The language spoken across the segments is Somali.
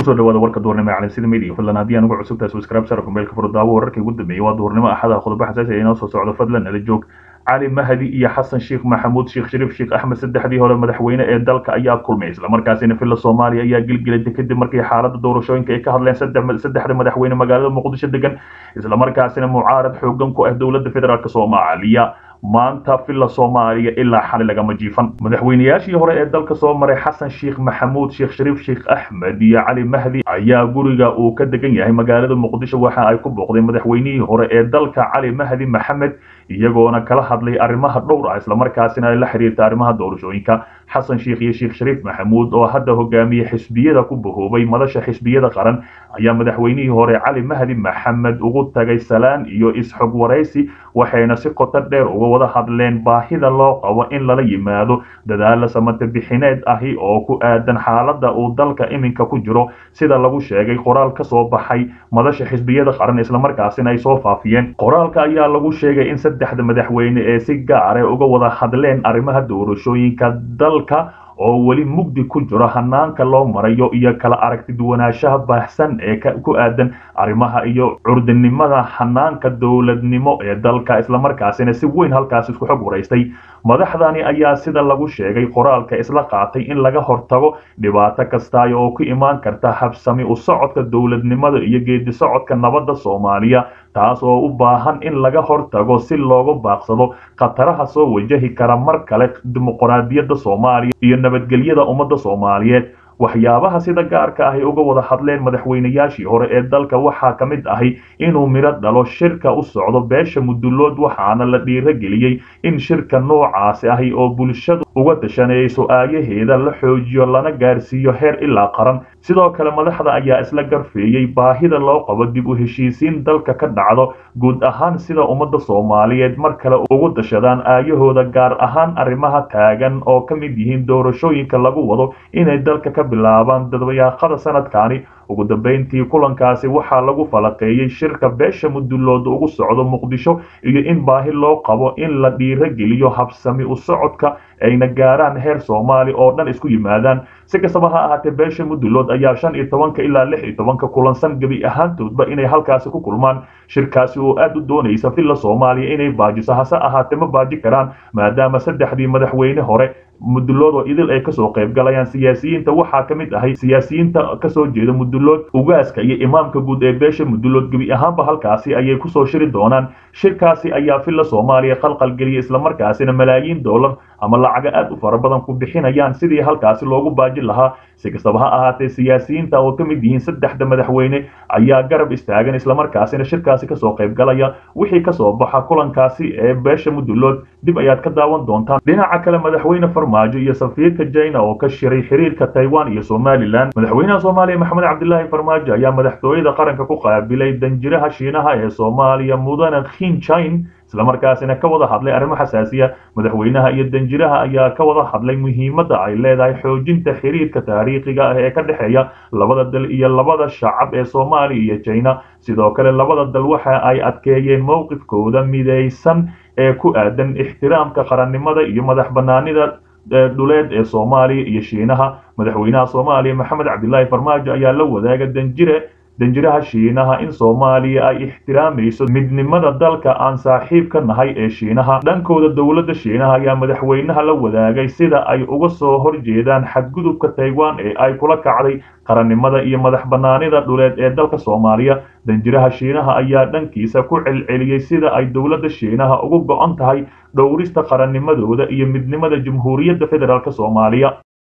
kusoo dhawaada warka duurnimo ee calansida media fadlan haddii aan ugu cusubtahay subscribe sara kumeelka furdaawo wararkii ugu dambeeyay waa duurnimo axada khudba xasaasi ee inoo soo socdo fadlan nala joog cali mahdi iyo xasan sheekh maxamuud sheekh shariif sheekh axmed saddexdii hore madaxweyne ee dalka ayaa kulmay islamarkaasina villa soomaaliya ayaa gilgilatay kadib markii xaaladda doorashooyinka ay ka hadleen saddexda madaxweyne magaalada muqdisho degan islamarkaasina mucaarad xoogan ku ah dowladda federaalk soomaaliya maanta villa soomaaliya ilaa xali lagama jiifan madaxweyneyaashii hore ee dalka soo maray xasan sheekh maxamuud sheekh shariif sheekh axmed iyo cali mahdi ayaa guriga uu ka degan yahay magaalada muqdisho waxa ay ku booqdeen madaxweynihii hore ee dalka cali mahdi maxamed iyagoona kala hadlay arrimaha dhowr ah islamarkaasina ay la xiriirta arrimaha doorashooyinka xasan sheekh iyo sheekh shariif maxamuud oo hadda hogaamiye xisbiyada ku bahoobay madasha xisbiyada qaran ayaa madaxweynihii hore cali mahdi maxamed ugu tagay salaan iyo is-xog waraysi waxayna si qoto dheer uga wada hadleen baahida loo qabo in lala yimaado dadaala samate bixineed ahi oo ku aadan xaaladda uu dalka iminka ku jiro sida lagu sheegay qoraal ka soo baxay madasha xisbiyada qaran islamarkaasina ay soo faafiyeen qoraalka ayaa lagu sheegay in saddexda madaxweyne ee si gaare uga wada hadleen arrimaha doorashooyinka dalka oo weli mugdi ku jiro hanaanka loo marayo iyo kala aragti duwanaanshaha baahsan ee ku aadan arrimaha iyo curdinimada hanaanka dowladnimo ee dalka islamarkaasina si weyn halkaas isku xog waraystay madaxdani ayaa sida lagu sheegay qoraalka isla qaatay in laga hortago dhibaato kastaay oo ku imaan karta habsami u socodka dowladnimada iyo geedi socodka nabadda soomaaliya taas oo u baahan in laga hortago si looga baaqsado khataraha soo wajahi kara mar kale dimuqraadiyadda soomaaliya iyo nabadgelyada ummadda soomaaliyeed waxyaabaha sida gaarka ahy uga wada hadleen madaxweyneyaashii hore ee dalka waxaa ka mid ahi inuu midho dhalo shirka u socdo beesha mudulood waxaana la dhiirageliyey in shirka noocaasi ahi oo bulshadu uga tashanayso aayaheeda la xoojiyo lana gaarsiiyo heer ilaa qaran sidoo kale madaxda ayaa isla garfeeyey baahida loo qabo dib u heshiisiin dalka ka dhacdo guud ahaan sida ummadda soomaaliyeed mar kale ugu dashadaan aayahooda gaar ahaan arrimaha taagan oo ka mid yihiin doorashooyinka lagu wado inay dalka ka bilaabaan dadwayaaqada sanadkani ugu dambeyntii kulankaasi waxaa lagu falaqeeyey shirka beesha mudulood ugu socdo muqdisho iyo in baahi loo qabo in la dhiirageliyo habsami u socodka ayna gaaraan heer soomaali oo dhan isku yimaadaan si kastaba ha ahaatee beesha mudulood ayaa shan iyo tobanka ilaa lix iyo tobanka kulansan gebi ahaantoodba inay halkaasi ku kulmaan shirkaasi oo aad u doonaysa villa soomaaliya inay baajiso hase ahaatee ma baaji karaan maadaama saddexdii madaxweyne hore mudulood oo idil ay kasoo qayb galayaan siyaasiyiinta waxaa ka mid ahay siyaasiyiinta kasoo jeeda mudulood ugaaska iyo imaamka guud ee beesha mudulood gebi ahaanba halkaasi ayay kusoo shiri doonaan shirkaasi ayaa villa soomaaliya qalqalgeliyay islamarkaasina malaayiin dollar ama lacaga aad u fara badan ku bixinayaan sidii halkaasi loogu baajin lahaa si kastaba ha ahaatee siyaasiyiinta oo ka mid yihiin saddexda madaxweyne ayaa garab istaagan islamarkaasina shirkaasi kasoo qayb galaya wixii kasoo baxa kulankaasi ee beesha mudulood dib ayaad ka daawan doontaan dhinaca kale madaxweyne farmaajo iyo safiirka jina oo ka shiray xiriirka taiwan iyo somalilan madaxweynaha soomaaliya maxamed cabdilaahi farmaajo ayaa madaxtooyada qaranka ku qaabilay danjiraha shiinaha ee soomaaliya mudane khinchin islamarkaasina ka wada hadlay arrimo xasaasiya madaxweynaha iyo danjiraha ayaa ka wada hadlay muhiimadda ay leedahay xoojinta xiriirka taariikhiga ah ee ka dhexeeya labada dal iyo labada shacab ee soomaaliya iyo jina sidoo kale labada dal waxa ay adkeeyeen mowqifkooda midaysan ee ku aadan ixtiraamka qarannimada iyo madax banaanida dhuleed ee soomaaliya iyo shiinaha madaxweynaha soomaaliya maxamed cabdilaahi farmaajo ayaa la wadaaga danjire danjiraha shiinaha in soomaaliya ay ixtiraamayso midnimada dalka aan saaxiib ka nahay ee shiinaha dhankooda dowladda shiinaha ayaa madaxweynaha la wadaagay sida ay uga soo horjeedaan xadgudubka taiwan ee ay kula kacday qarannimada iyo madax banaanida dhuleed ee dalka soomaaliya danjiraha shiinaha ayaa dhankiisa ku celceliyey sida ay dowladda shiinaha ugu go-on tahay dhowrista qarannimadooda iyo midnimada jamhuuriyadda federaalk soomaaliya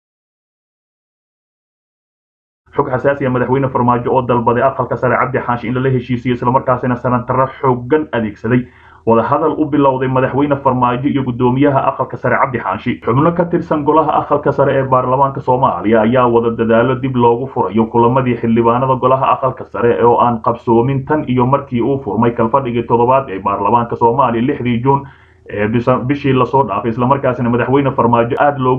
xog xasaasiya madaxweyne farmaajo oo dalbaday aqalka sare cabdi xaashi in lala heshiisiyo islamarkaasina sanataro xoogan adeegsaday wadahadal u bilowday madaxweyne farmaajo iyo guddoomiyaha aqalka sare cabdi xaashi xubno ka tirsan golaha aqalka sare ee baarlamaanka soomaaliya ayaa wada dadaalo dib loogu furayo kulamadii xildhibaanada golaha aqalka sare oo aan qabsoomin tan iyo markii uu furmay kalfadhigii toddobaad ee baarlamaanka soomaaliya lixdii juun bishii lasoo dhaafay islamarkaasina madaxweyne farmaajo aad loogu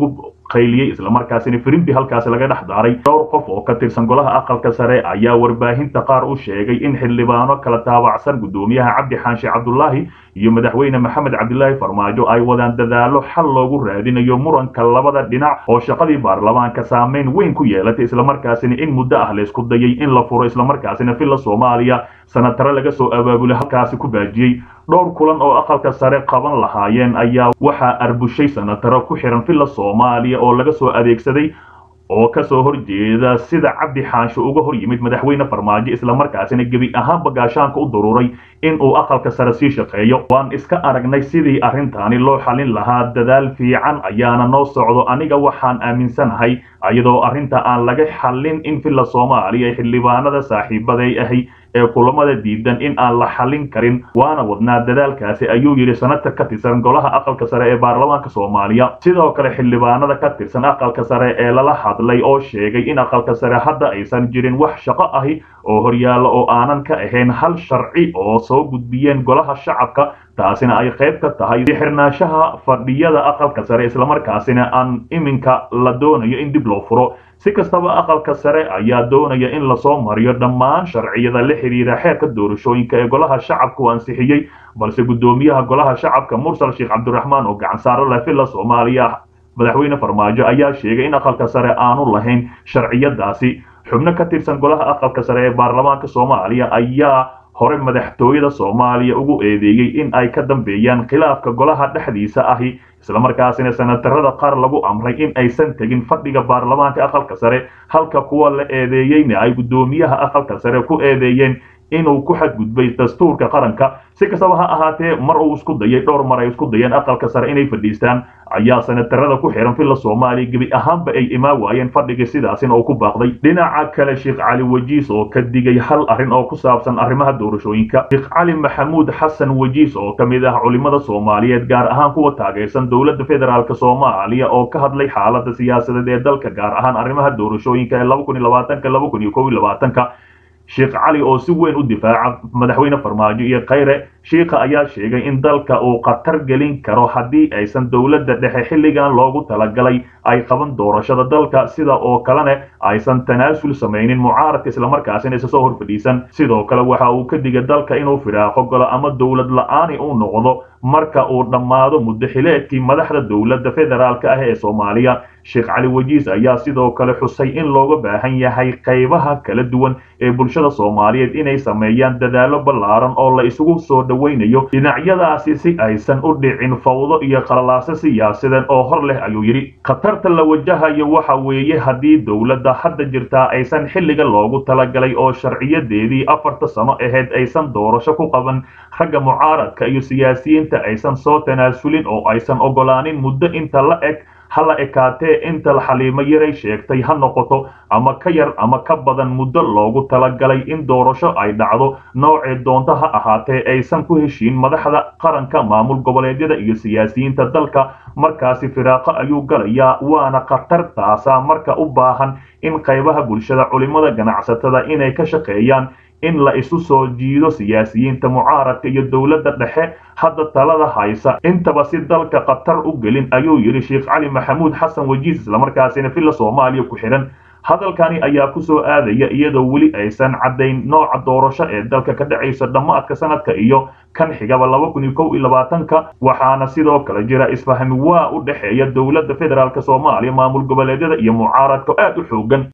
qayliyey islamarkaasina firimbi halkaasi laga dhex daaray dhowr qof oo ka tirsan golaha aqalka sare ayaa warbaahinta qaar u sheegay in xildhibaano kala taabacsan guddoomiyaha cabdi xaanshe cabdulaahi iyo madaxweyne maxamed cabdilaahi farmaajo ay wadaan dadaalo xal loogu raadinayo muranka labada dhinac oo shaqadii baarlamaanka saameyn weyn ku yeelatay islamarkaasina in muddo ah laysku dayay in la furo islamarkaasina villa soomaaliya sanatare laga soo abaabulay halkaasi ku baajiyey dhowr kulan oo aqalka sare qaban lahaayeen ayaa waxaa arbushay sanataro ku xiran villa soomaaliya oo laga soo adeegsaday oo kasoo horjeeda sida cabdi xaansho uga hor yimid madaxweyne farmaajo islamarkaasina gebi ahaanba gaashaanka u daruuray in uu aqalka sare sii shaqeeyo waan iska aragnay sidii arrintaani loo xalin lahaa dadaal fiican ayaana noo socdo aniga waxaan aaminsanahay iyadoo arrinta aan laga xallin in villa soomaaliya ee xildhibaanada saaxiibaday ahi ee kulamada diidan in aan la xallin karin waana wadnaa dadaalkaasi ayuu yidhi sanatar ka tirsan golaha aqalka sare ee baarlamaanka soomaaliya sidoo kale xildhibaanada ka tirsan aqalka sare ee lala hadlay oo sheegay in aqalka sare hadda aysan jirin wax shaqo ahi oo horyaalla oo aanan ka ahayn hal sharci oo soo gudbiyeen golaha shacabka taasina ay qayb ka tahay xirnaanshaha fadhiyada aqalka sare islamarkaasina aan iminka la doonayo in dib loo furo si kastaba aqalka sare ayaa doonaya in lasoo mariyo dhammaan sharciyada la xidhiira xeerka doorashooyinka ee golaha shacabka uu ansixiyey balse guddoomiyaha golaha shacabka mursal sheekh cabdiraxmaan oo gacan saaro leh villa soomaaliya madaxweyne farmaajo ayaa sheegay in aqalka sare aanu lahayn sharciyadaasi xubno ka tirsan golaha aqalka sare ee baarlamaanka soomaaliya ayaa hore madaxtooyada soomaaliya ugu eedeeyey in ay ka dambeeyaan khilaafka golaha dhexdiisa ahi islamarkaasina sanatarada qaar lagu amray in aysan tegin fadhiga baarlamaanka aqalka sare halka kuwa la eedeeyeyna ay guddoomiyaha aqalka sare ku eedeeyeen inuu ku xadgudbay dastuurka qaranka si kastaba ha ahaatee mar uu isku dayay dhowr mar ay isku dayeen aqalka sare inay fadhiistaan ayaa sanatarada ku xiran villa soomaaliya gebi ahaanba ay imaan waayeen fadhigii sidaasina uu ku baaqday dhinaca kale sheekh cali wajiis oo ka digay hal arrin oo ku saabsan arrimaha doorashooyinka sheekh cali maxamuud xasan wajiis oo ka mid ah culimada soomaaliyeed gaar ahaan kuwa taageersan dowladda federaalk soomaaliya oo ka hadlay xaalada siyaasadeed ee dalka gaar ahaan arrimaha doorashooyinka ee laba kun iyo labaatanka laba kun iyo kow iyo labaatanka sheekh cali oo si weyn u difaaca madaxweyne farmaajo iyo khayre shiikha ayaa sheegay in dalka uu khatar gelin karo haddii aysan dowladda dhexe xilligan loogu talagalay ay qaban doorashada dalka sida oo kalena aysan tanaasul samaynin mucaaradka islamarkaasina isa soo hor fadhiisan sidoo kale waxa uu ka digay dalka inuu firaaqo galo ama dowlad la-aani uu noqdo marka uu dhammaado muddo xileedkii madaxda dowladda federaalka ah ee soomaaliya sheekh cali wajiis ayaa sidoo kale xusay in looga baahan yahay qaybaha kala duwan ee bulshada soomaaliyeed inay sameeyaan dadaalo ballaaran oo la isugu soo dhowaynayo dhinacyadaasi si aysan u dhicin fawdo iyo qalalaaso siyaasadeed oo hor leh ayuu yidhi khatarta la wajahayo waxa weeye haddii dowladda hadda jirtaa aysan xilliga loogu talagalay oo sharciyadeedii afarta sano ahayd aysan doorasho ku qaban ragga mucaaradka iyo siyaasiyiinta aysan soo tanaasulin oo aysan ogolaanin muddo inta la eg hala ekaatee inta xaliimo yaray sheegtay ha noqoto ama ka yar ama ka badan muddo loogu talagalay in doorasho ay dhacdo noocee doonta ha ahaatee aysan ku heshiin madaxda qaranka maamul goboleedyada iyo siyaasiyiinta dalka markaasi firaaqo ayuu galayaa waana khatartaasa marka u baahan in qaybaha bulshada culimada ganacsatada inay ka shaqeeyaan in la isu soo jiido siyaasiyiinta mucaaradka iyo dowladda dhexe hadda talada haysa intaba si dalka khatar u gelin ayuu yidhi sheekh cali maxamuud xasan wajiis islamarkaasina villa soomaaliya ku xidhan hadalkani ayaa ku soo aadaya iyadoo weli aysan caddayn nooca doorasho ee dalka ka dhacaysa dhammaadka sanadka iyo kan xigaba laba kun iyo kow iyo labaatanka waxaana sidoo kale jira isfahmi waa u dhexeeya dowladda federaalk soomaaliya maamul goboleedyada iyo mucaaradka aad u xoogan